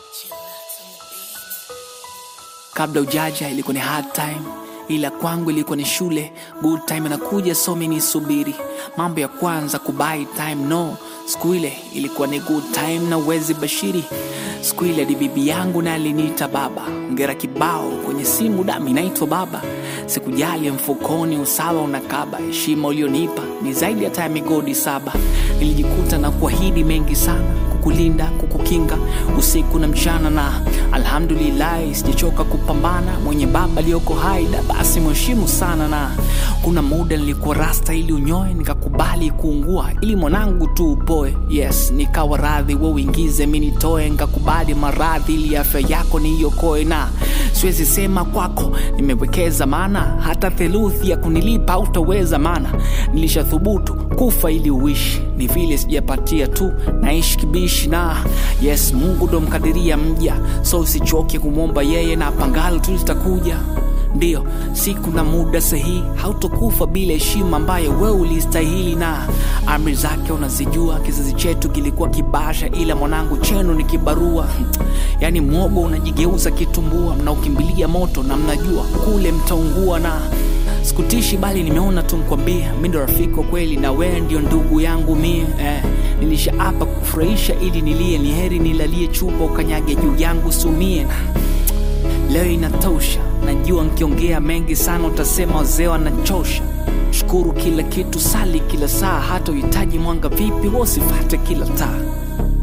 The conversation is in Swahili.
kabla ujaja ilikuwa ni hard time ila kwangu ilikuwa ni shule good time inakuja somi nisubiri mambo ya kwanza kubai time no siku ile ilikuwa ni good time na uwezi bashiri siku ile hadi bibi yangu na aliniita baba ngera kibao kwenye simu dami naitwa baba sikujali mfukoni usawa unakaba heshima ulionipa ni zaidi hata ya migodi saba nilijikuta na kuahidi mengi sana kukulinda kukukinga usiku na mchana na alhamdulillahi sijachoka kupambana mwenye baba aliyoko haida basi mheshimu sana na kuna muda nilikuwa rasta ili unyoe nikakubali kuungua ili mwanangu tu upoe yes nikawa radhi we uingize mi nitoe nkakubali maradhi ili afya yako niiokoe na siwezi sema kwako nimewekeza maana hata theluthi ya kunilipa utaweza maana nilishathubutu kufa ili uishi ni vile sijapatia tu naishi kibishi na yes mungu ndo mkadiria mja so usichoke kumwomba yeye na pangalo tu litakuja ndiyo siku na muda sahihi hautokufa bila heshima ambayo wewe ulistahili na amri zake unazijua kizazi chetu kilikuwa kibasha ila mwanangu chenu ni kibarua yaani mwogo unajigeuza kitumbua mnaukimbilia moto na mnajua kule mtaungua na sikutishi bali nimeona tu mkwambia mi ndo rafiki wa kweli na wewe ndio ndugu yangu mie eh, nilisha hapa kufurahisha ili nilie ni heri nilalie chupa ukanyage juu yangu sumie leo inatosha najua nkiongea mengi sana utasema wazee wanachosha shukuru kila kitu sali kila saa hata uhitaji mwanga vipi wasifate kila taa